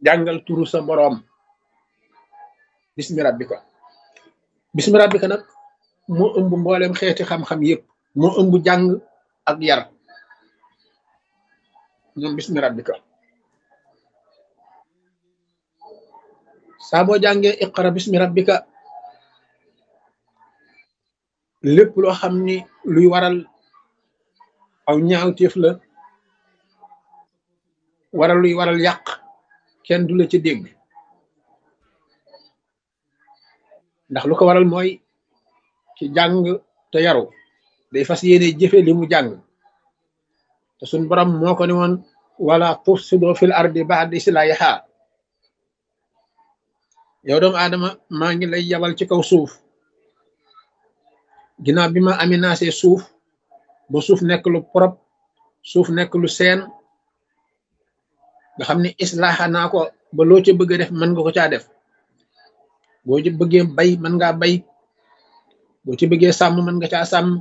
jàngal turu sa boroom bismi rabbika bismi rabbika nag moo ëmb mboolem xeeti xam-xam yépp moo ëmb jàng ak yar ñoom bismi rabbika saa boo jàngee iqra bismi rabbika lépp loo xam ni luy waral aw ñaawteef la waral luy waral yàq kenn du la ci dégg ndax lu ko waral mooy ci jàng te yaru day fas yéene jëfe li mu jàng te suñ borom moo ko ne woon wala tufsido fil ardi ba'da islahiha yow doomu aadama maa ngi lay yabal ci kaw suuf ginnaaw bi ma aminaasee suuf ba suuf nekk lu propre suuf nekk lu seen nga xam ne islaaxa naa ko ba loo ca bëgg a def mën nga ko caa def boo ci bëggee bay mën ngaa bay boo ci bëggee sàmm mën nga caa sàmm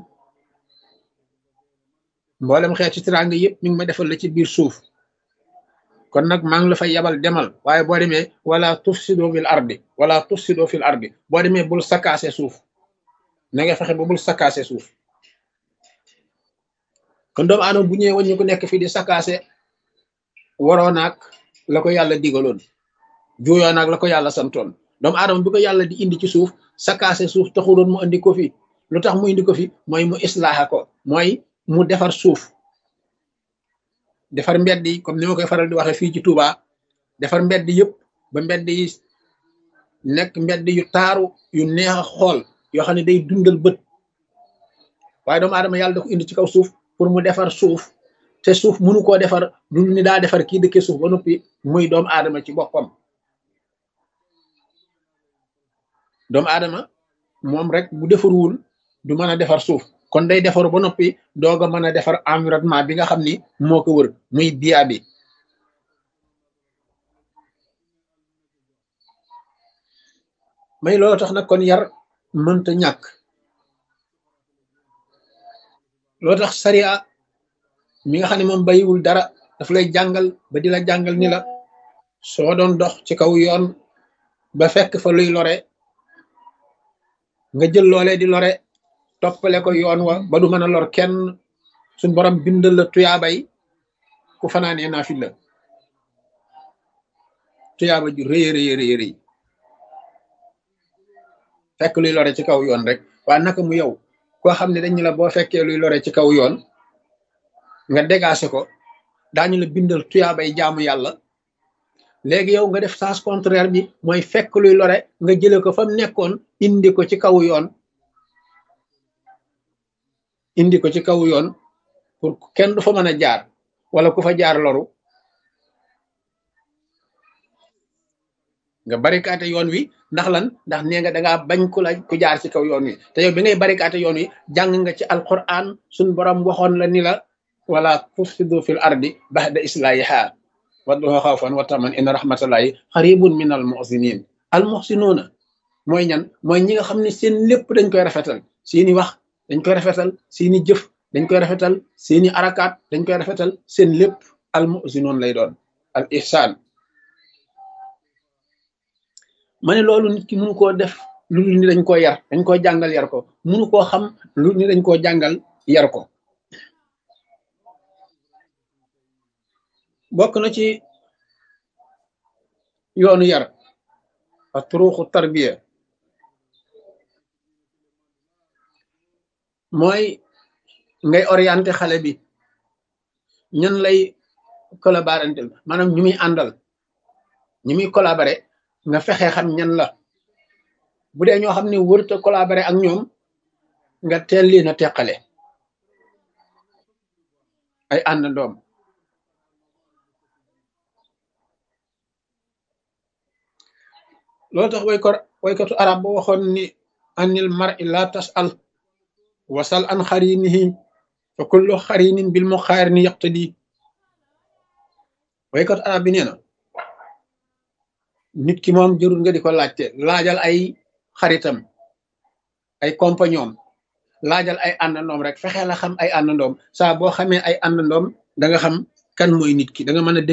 mboolem xeet ci teraanga yëpp mi ngi ma defal la ci biir suuf kon nag maa ngi la fay yabal demal waaye boo demee wala tufsido fil ardi wala tufsido fil ardi boo demee bul sakkaase suuf na nga fexe ba bul sakkaase suuf kon doomu aadama bu ñëwee waññu ko nekk fii di sakkaase waroo naag la ko yàlla digaloon juuyoo naag la ko yàlla santoon doomu aadama bi ko yàlla di indi ci suuf sakkaase suuf taxuloon mu indi ko fi lu tax mu indi ko fi mooy mu islaaxa ko mooy mu defar suuf defar mbedd yi comme ni ma koy faral di waxee fii ci Touba defar mbedd yëpp ba mbedd yi nekk mbedd yu taaru yu neex a xool yoo xam ne day dundal bët waaye doomu aadama yàlla da ko indi ci kaw suuf pour mu defar suuf te suuf mënu koo defar lu ni daa defar kii dëkkee suuf ba noppi muy doomu aadama ci boppam doomu aadama moom rek bu defarwul du mën a defar suuf kon day defaru ba noppi doog a mën a defar environnement bi nga xam ni moo ko wër muy biya bi may loolu tax nag kon yar mënta ñàkk loolu tax sariya mi nga xam ne moom bayiwul dara daf lay jàngal ba di la jàngal ni la soo doon dox ci kaw yoon ba fekk fa luy lore nga jël loolee di lore toppale ko yoon wa ba du mën a lor kenn suñ borom bindal la tuyaabay ku fanaanee naa fi la tuyaaba ju rëy rëy rëy rëy fekk luy lore ci kaw yoon rek waa naka mu yow koo xam ne dañu la boo fekkee luy lore ci kaw yoon nga dégagé ko daañu la bindal tuyaabay jaamu yàlla léegi yow nga def sens contraire bi mooy fekk luy lore nga jële ko fa mu nekkoon indi ko ci kaw yoon indi ko ci kaw yoon pour kenn du fa mën a jaar wala ku fa jaar loru nga barikaate yoon wi ndax lan ndax nee nga dangaa bañ ku la ku jaar ci kaw yoon wi te yow bi ngay barikaate yoon wi jàng nga ci alquran suñ borom waxoon la ni la wala tufsidu fil ardi ba'da islahiha wadduha xawfan wa taman inna rahmatallahi xaribun min al muhsinin al muhsinuuna mooy ñan mooy ñi nga xam ne seen lépp dañ koy rafetal seeni wax dañ koy rafetal seeni jëf dañ koy rafetal seeni arakaat dañ koy rafetal seen lépp al muhsinoon lay doon al ihsaan ma ne loolu nit ki mënu koo def lu ni dañ koo yar dañ koo jàngal yar ko mënu koo xam lu ni dañ koo jàngal yar ko bokk na ci yoonu yar a turuxu tarbiya mooy ngay orienté xale bi ñan lay collaborantel maanaam ñu muy àndal ñu muy collaboré nga fexe xam ñan la bu dee ñoo xam ne wërta collaboré ak ñoom nga teel leen a teqale ay àndandoom loolu tax way ko waykatu arab ba waxoon ni anil mar'i la tas'al wasal an xarinihi fa kullu xarinin bil muqaarini yaqtadi waykatu arab bi nee na nit ki moom jërul nga di ko laajte laajal ay xaritam ay compagnon laajal ay àndandoom rek fexe la xam ay àndandoom saa boo xamee ay àndandoom da nga xam kan mooy nit ki da nga mën a